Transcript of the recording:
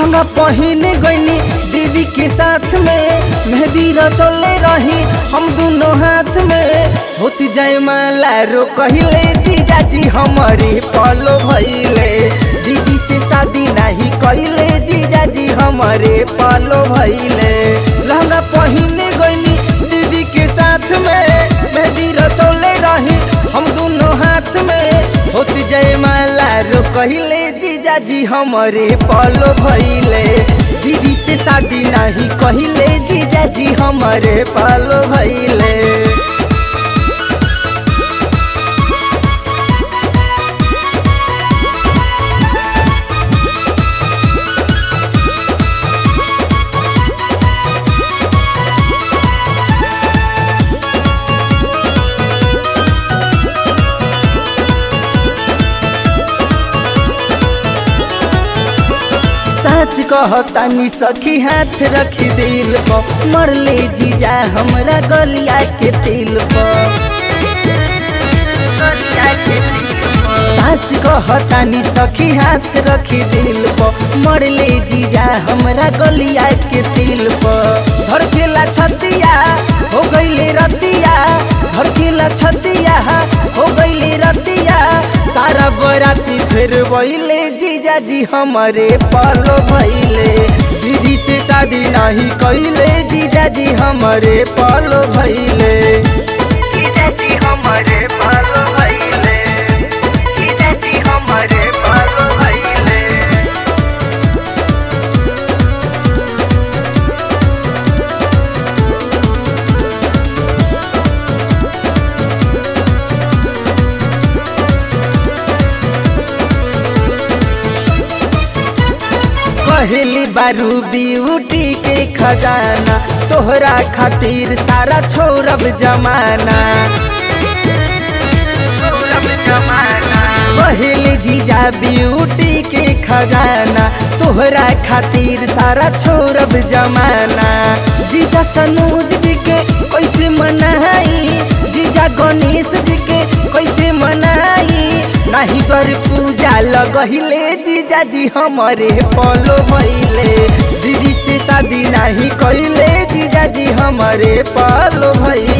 लहंगा पहने गईनी दीदी के साथ में मेहंदी रचले रही हम दोनों हाथ में होती जाए माला रो कहले जीजा जी हमारे पलो भइले दीदी से शादी नहीं कहले जीजा जी हमारे पलो भइले लहंगा पहने गईनी दीदी के साथ में मेहंदी रचले रही हम दोनों हाथ में होती जाए माला रो कहले जीजा जी हमारे पलो भइले दीदी से शादी नहीं कहले जीजा जी हमारे पलो भइले सच कहतानी सखी हाथ रखी दिल पर मरले जीजा हमरा गलिया के तिल पर सच कहतानी सखी हाथ रखी दिल पर मरले जीजा हमरा गलिया के तिल पर धड़केला छतिया हो गईले रतिया धड़केला छतिया हो गईले रतिया सारा बराती फिर वहीले जीजा जी हमारे पालो भइले दीदी से शादी नहीं कइले जीजा जी हमारे पालो भइले जीजा जी हमारे पालो भइले जीजा जी हमारे पालो भइले कहली बारू ब्यूटी के खजाना तोहरा खातिर सारा छोड़ब जमाना कहली जीजा ब्यूटी के खजाना तोहरा खातिर सारा छोड़ब जमाना जीजा सनूज जी के कैसे मनाई जीजा गणेश जी के कैसे मनाई नहीं कर पूजा लगहिले जीजा जी हमारे पलो भइले दीदी से शादी नहीं कइले जीजा जी हमारे पलो भइले